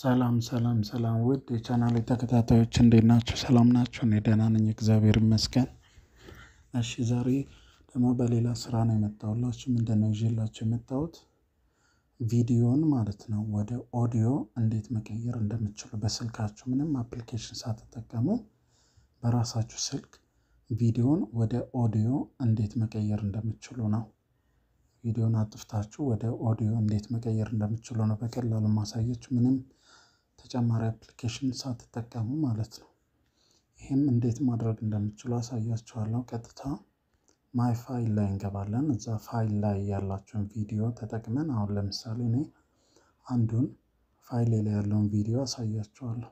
ሰላም ሰላም ሰላም ውድ የቻናሌ ተከታታዮች እንዴት ናችሁ? ሰላም ናችሁ? እኔ ደህና ነኝ፣ እግዚአብሔር ይመስገን። እሺ ዛሬ ደግሞ በሌላ ስራ ነው የመጣሁላችሁ። ምንድን ነው ይዤላችሁ የመጣሁት ቪዲዮን ማለት ነው ወደ ኦዲዮ እንዴት መቀየር እንደምትችሉ በስልካችሁ ምንም አፕሊኬሽን ሳትጠቀሙ በራሳችሁ ስልክ ቪዲዮን ወደ ኦዲዮ እንዴት መቀየር እንደምትችሉ ነው። ቪዲዮን አጥፍታችሁ ወደ ኦዲዮ እንዴት መቀየር እንደምትችሉ ነው በቀላሉ ማሳየችሁ፣ ምንም ተጨማሪ አፕሊኬሽን ሳትጠቀሙ ማለት ነው። ይህም እንዴት ማድረግ እንደምትችሉ አሳያችኋለሁ። ቀጥታ ማይ ፋይል ላይ እንገባለን። እዛ ፋይል ላይ ያላችሁን ቪዲዮ ተጠቅመን አሁን ለምሳሌ እኔ አንዱን ፋይል ላይ ያለውን ቪዲዮ አሳያችኋለሁ።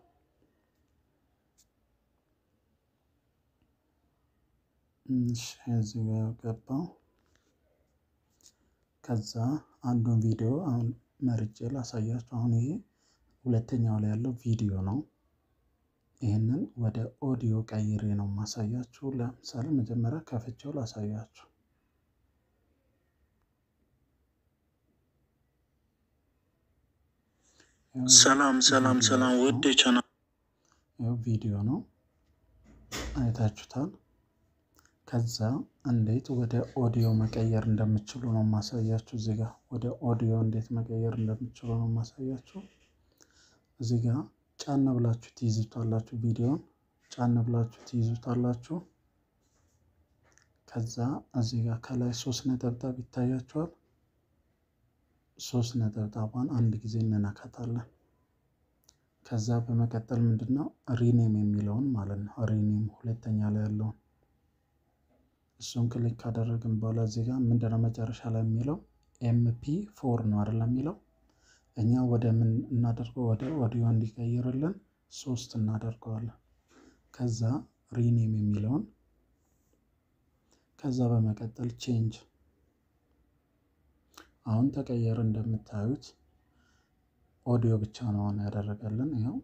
እዚህ ጋር ገባው። ከዛ አንዱን ቪዲዮ አሁን መርጬ ላሳያችሁ። አሁን ይሄ ሁለተኛው ላይ ያለው ቪዲዮ ነው። ይህንን ወደ ኦዲዮ ቀይሬ ነው ማሳያችሁ። ለምሳሌ መጀመሪያ ከፍቼው ላሳያችሁ። ሰላም ሰላም ሰላም ውድ ቻናል ይኸው ቪዲዮ ነው አይታችሁታል። ከዛ እንዴት ወደ ኦዲዮ መቀየር እንደምችሉ ነው ማሳያችሁ። እዚህ ጋር ወደ ኦዲዮ እንዴት መቀየር እንደምችሉ ነው ማሳያችሁ። እዚህ ጋር ጫን ብላችሁ ትይዙታላችሁ። ቪዲዮን ጫን ብላችሁ ትይዙታላችሁ። ከዛ እዚህ ጋር ከላይ ሶስት ነጠብጣብ ይታያችኋል። ሶስት ነጠብጣቧን አንድ ጊዜ እንነካታለን። ከዛ በመቀጠል ምንድነው ሪኔም የሚለውን ማለት ነው ሪኔም ሁለተኛ ላይ ያለውን እሱን ክሊክ ካደረግን በኋላ እዚህ ጋር ምንድነው መጨረሻ ላይ የሚለው ኤምፒ ፎር ነው አይደለም የሚለው እኛ ወደ ምን እናደርገው ወደ ኦዲዮ እንዲቀይርልን ሶስት እናደርገዋለን። ከዛ ሪኔም የሚለውን ከዛ በመቀጠል ቼንጅ አሁን ተቀየረ። እንደምታዩት ኦዲዮ ብቻ ነው አሁን ያደረገልን። ያው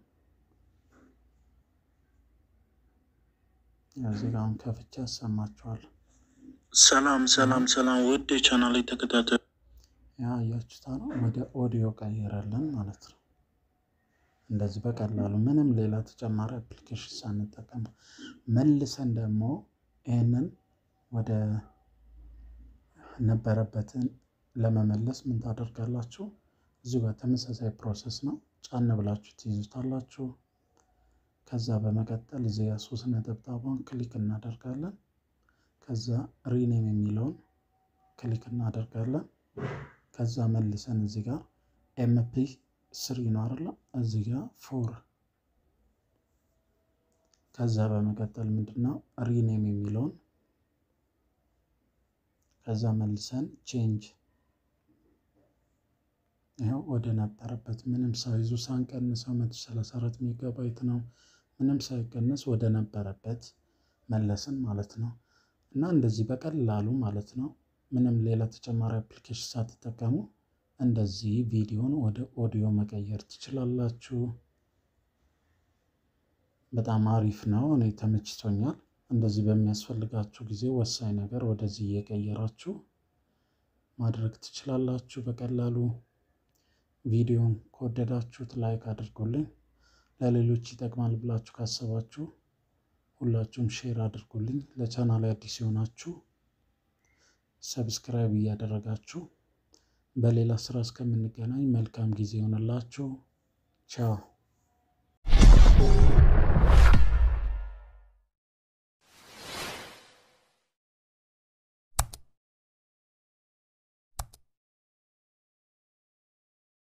እዚህ ጋር አሁን ከፍቼ ያሰማችኋለሁ። ሰላም ሰላም ሰላም ውድ የቻናል ተከታታዮች ያ እያችሁታ ነው ወደ ኦዲዮ ቀይረልን ማለት ነው። እንደዚህ በቀላሉ ምንም ሌላ ተጨማሪ አፕሊኬሽን ሳንጠቀም መልሰን ደግሞ ይህንን ወደ ነበረበትን ለመመለስ ምን ታደርጋላችሁ? እዚሁ ጋር ተመሳሳይ ፕሮሰስ ነው። ጫን ብላችሁ ትይዙታላችሁ። ከዛ በመቀጠል እዚህ ጋር ሶስት ነጠብጣቧን ክሊክ እናደርጋለን። ከዛ ሪኔም የሚለውን ክሊክ እናደርጋለን። ከዛ መልሰን እዚህ ጋር ኤምፒ ስሪ ነው አይደለ? እዚህ ጋር ፎር። ከዛ በመቀጠል ምንድነው ሪኔም የሚለውን ከዛ መልሰን ቼንጅ ይኸው ወደ ነበረበት ምንም ሳይዙ ሳንቀንሰው መቶ ሰላሳ አራት ሜጋባይት ነው። ምንም ሳይቀንስ ወደ ነበረበት መለስን ማለት ነው። እና እንደዚህ በቀላሉ ማለት ነው ምንም ሌላ ተጨማሪ አፕሊኬሽን ሳትጠቀሙ እንደዚህ ቪዲዮን ወደ ኦዲዮ መቀየር ትችላላችሁ። በጣም አሪፍ ነው። እኔ ተመችቶኛል። እንደዚህ በሚያስፈልጋችሁ ጊዜ ወሳኝ ነገር ወደዚህ እየቀየራችሁ ማድረግ ትችላላችሁ በቀላሉ። ቪዲዮን ከወደዳችሁት ላይክ አድርጉልኝ። ለሌሎች ይጠቅማል ብላችሁ ካሰባችሁ ሁላችሁም ሼር አድርጉልኝ። ለቻናል አዲስ የሆናችሁ ሰብስክራይብ እያደረጋችሁ በሌላ ስራ እስከምንገናኝ መልካም ጊዜ ይሆንላችሁ። ቻው